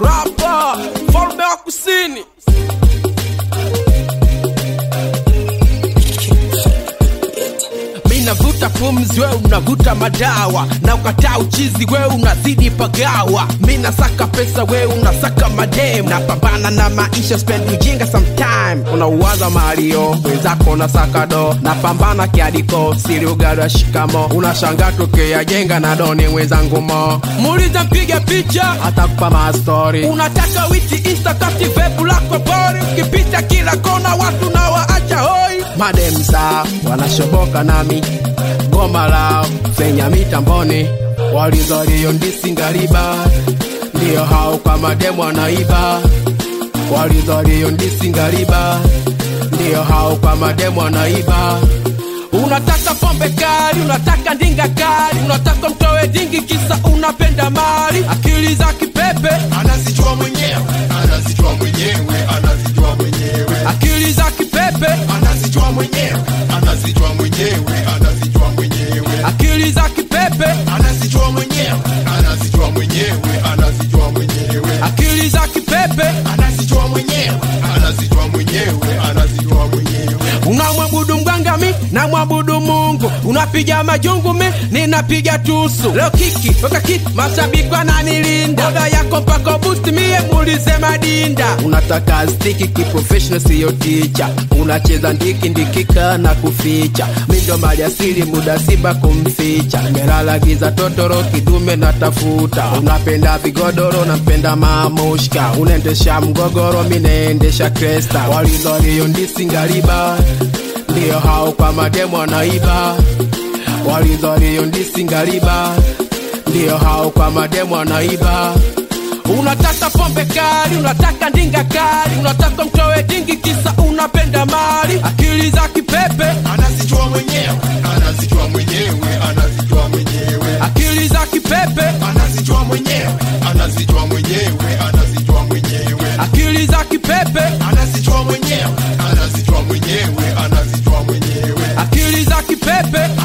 rapa falme wa kusini navuta pumzi, we unavuta madawa, na ukataa uchizi, we unazidi pagawa. Mi nasaka pesa, we unasaka madem, napambana na maisha, spend ujinga sometime. Unauwaza malio wenzako unasaka do, napambana kiadiko, siri ugali wa shikamo, unashanga tukiyajenga na doni wenzangu mo, muuliza mpiga picha, atakupa mastori. Unataka witi insta kati vepu lako bori, ukipita kila kona watu na waacha hoi, mademza wanashoboka nami goma lao fenya mitamboni walizalio ndisingaliba ndiyo hao kwa mademu wanaiba walizalio ndisingaliba ndiyo hao kwa mademu wanaiba unataka pombe kali unataka ndinga kali unataka mtoe dingi kisa unapenda mali akili za kipepe anazijua mwenyewe anazijua mwenyewe anazijua mwenyewe akili za kipepe anazijua mwenyewe anazijua mwenyewe anazijua mwenyewe akili za kipepe anazijua mwenyewe anazijua mwenyewe anazijua mwenyewe akili za kipepe anazijua mwenyewe anazijua mwenyewe anazijua mwenyewe unamwabudu mgangami na mwabudu mungu unapiga majungu mi ninapiga tusu leo kiki weka kiki mashabiki wananilinda oda yako mpaka busti mie muulize madinda unataka stiki kiprofessional siyo ticha unacheza ndiki ndikika na kuficha mindo mali asili muda simba kumficha melala giza totoro kidume na tafuta unapenda vigodoro nampenda mamushka unaendesha mgogoro mi naendesha kresta walizalio ndisingaliba ndiyo hao kwa mademu wanaiba walizalio ndisingaliba ndiyo hao kwa mademu wanaiba unataka pombe kali unataka ndinga kali unataka mtoe dingi kisa unapenda mali akili za kipepe anazijua mwenyewe anazijua mwenyewe anazijua mwenyewe akili za kipepe anazijua mwenyewe anazijua mwenyewe anazijua mwenyewe akili za kipepe anazijua mwenyewe anazijua mwenyewe anazijua mwenyewe akili za kipepe